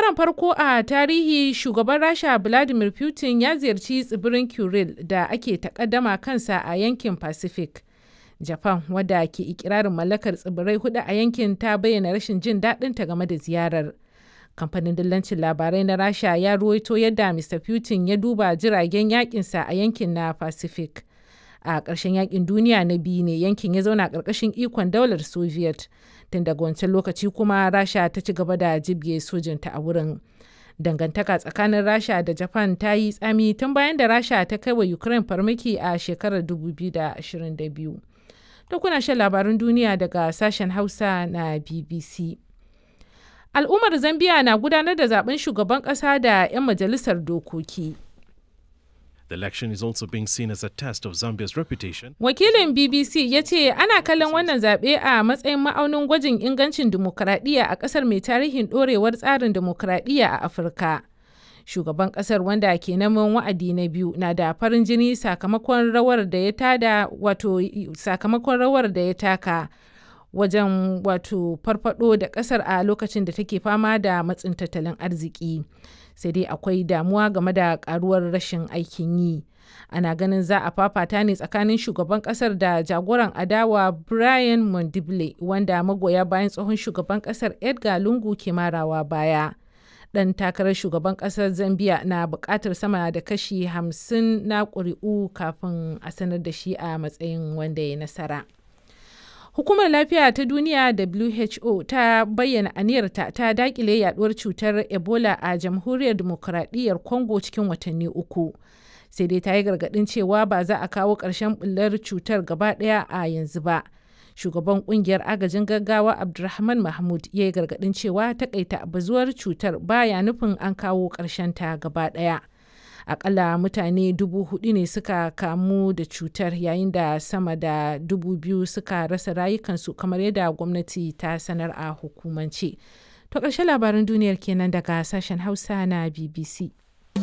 karan farko a tarihi shugaban Rasha Vladimir Putin ya ziyarci tsibirin Kuril da ake takaddama kansa a yankin Pacific. Japan wadda ke ikirarin mallakar tsibirai hudu a yankin ta bayyana rashin jin daɗinta game da ziyarar. Kamfanin dillancin labarai na Rasha ya ruwaito yadda Mr. Putin ya duba jiragen yakinsa a yankin na Pacific. A ƙarshen yakin duniya na biyu ne yankin ya zauna ƙarƙashin ikon daular Soviet. Tun daga wancan lokaci kuma Rasha ta ci gaba da jibge sojinta a wurin. Dangantaka tsakanin Rasha da Japan ta yi tsami tun bayan da Rasha ta kai wa Ukraine farmaki a shekarar 2022. To kuna shan labarun duniya daga sashen Hausa na BBC. Al'ummar Zambiya na gudanar da zaben shugaban ƙasa da 'yan majalisar dokoki. The election is also being seen as a test of Zambia's reputation. Wakilin BBC ya ce ana kallon wannan zaɓe a matsayin ma'aunin gwajin ingancin dimokuraɗiyya a ƙasar mai tarihin ɗorewar tsarin dimokuraɗiyya a Afirka. Shugaban ƙasar wanda ke neman wa'adi na biyu na da farin jini sakamakon rawar da ya tada wato sakamakon rawar da ya taka wajen wato farfado da ƙasar a lokacin da take fama da matsin tattalin arziki. sai dai akwai damuwa game da karuwar rashin aikin yi ana ganin za a fafata ne tsakanin shugaban kasar da jagoran adawa brian mondible wanda magoya bayan tsohon shugaban kasar edgar lungu ke marawa baya dan takarar shugaban kasar zambia na bukatar sama da kashi 50 na ƙuri'u kafin a sanar da shi a matsayin wanda ya nasara. Hukumar Lafiya ta Duniya WHO ta bayyana aniyarta ta dakile yaduwar cutar Ebola a Jamhuriyar Demokuraɗiyyar Congo cikin watanni uku. Sai dai ta yi gargaɗin cewa ba za a kawo ƙarshen bullar cutar gaba ɗaya a yanzu ba. Shugaban ƙungiyar agajin gaggawa Abdulrahman Mahmud ya yi gargaɗin cewa takaita bazuwar cutar baya nufin an kawo ƙarshen ta gaba ɗaya. akalla mutane dubu hudu ne suka kamu da cutar yayin da sama da dubu biyu suka rasa rayukansu kamar yadda gwamnati ta sanar a hukumance to ƙarshen labaran duniyar kenan daga sashen hausa na bbc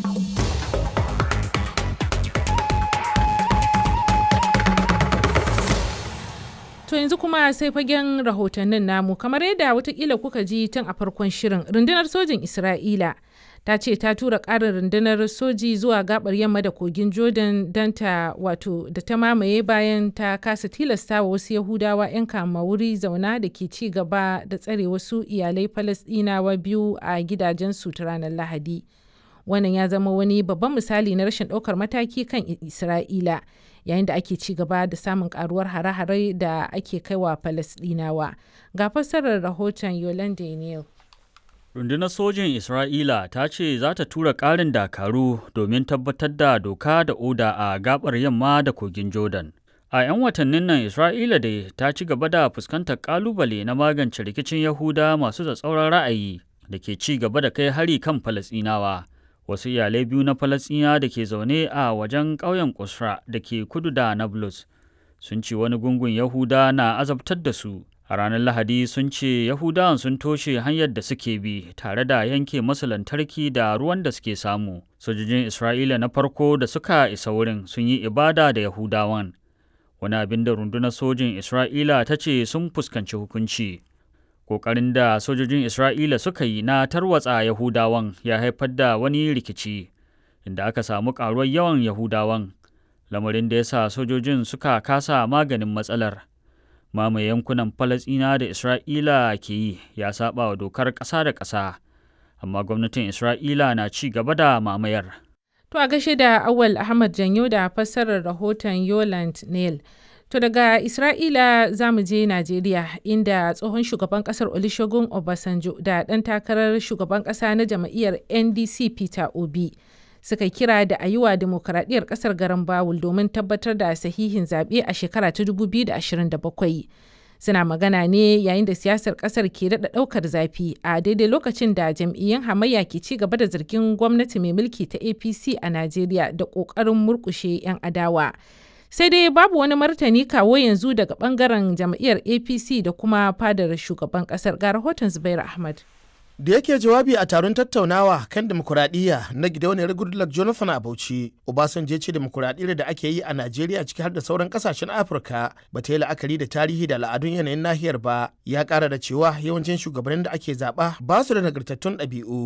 To yanzu kuma sai fagen rahotannin namu kamar yadda watakila kuka ji tun a farkon shirin rundunar sojin Isra'ila ta ce ta tura ƙarin rundunar soji zuwa gabar yamma da kogin Jordan don ta wato da ta mamaye bayan ta kasa tilasta wa wasu Yahudawa 'yan kama wuri zauna da ke ci gaba da tsare wasu iyalai Falasɗinawa biyu a gidajensu ta ranar Lahadi. Wannan ya zama wani babban misali na rashin ɗaukar mataki kan Isra'ila. yayin da ake ci gaba da samun karuwar hare-hare da ake kaiwa Falasɗinawa. Ga fassarar rahoton Yolande Neal. Rundunar sojin Isra'ila ta ce za ta tura ƙarin dakaru domin tabbatar da doka da oda a gabar yamma da kogin Jordan. A 'yan watannin nan Isra'ila da ta ci gaba da fuskantar ƙalubale na magance rikicin Yahuda masu tsatsauran ra'ayi da ke ci gaba da kai hari kan Falasɗinawa. wasu iyalai biyu na falasɗina da ke zaune a wajen ƙauyen kusra da ke kudu da nablus sun ce wani gungun yahuda na azabtar da su a ranar lahadi sun ce yahudawan sun toshe hanyar da suke bi tare da yanke masu lantarki da ruwan da suke samu sojojin isra'ila na farko da suka isa wurin sun yi ibada da yahudawan wani abin da rundunar sojin isra'ila ta ce sun fuskanci hukunci Ƙoƙarin da sojojin Isra'ila suka yi na tarwatsa Yahudawan ya haifar da wani rikici, inda aka samu ƙaruwar yawan Yahudawan, lamarin da ya sa sojojin suka kasa maganin matsalar. Mamaye yankunan Falasɗina da Isra'ila ke yi ya saba wa dokar ƙasa da ƙasa, amma gwamnatin Isra'ila na ci gaba da mamayar. To a gashe da Awal Ahmad Janyo da fassarar rahoton Yoland Neil. To daga Isra'ila za mu je Najeriya inda tsohon shugaban kasar Olusegun Obasanjo da ɗan takarar shugaban ƙasa na jam'iyyar NDC Peter Obi suka kira da a yi wa demokuraɗiyyar ƙasar garin Bawul domin tabbatar da sahihin zaɓe a shekara ta 2027. Suna magana ne yayin da siyasar ƙasar ke daɗa ɗaukar zafi a daidai lokacin da jam'iyyun hamayya ke ci gaba da zargin gwamnati mai mulki ta APC a Najeriya da ƙoƙarin murƙushe 'yan adawa. sai dai babu wani martani kawo yanzu daga bangaren jam'iyyar apc da kuma fadar shugaban kasar ga rahoton zubair ahmad da yake jawabi a taron tattaunawa kan demokuraɗiyya na gidauniyar goodluck jonathan a bauchi obasanjo ce demokuraɗiyyar da ake yi a najeriya ciki har da sauran kasashen afirka ba ta yi la'akari da tarihi da al'adun yanayin nahiyar ba ya ƙara da cewa yawancin shugabannin da ake zaɓa ba su da nagartattun ɗabi'u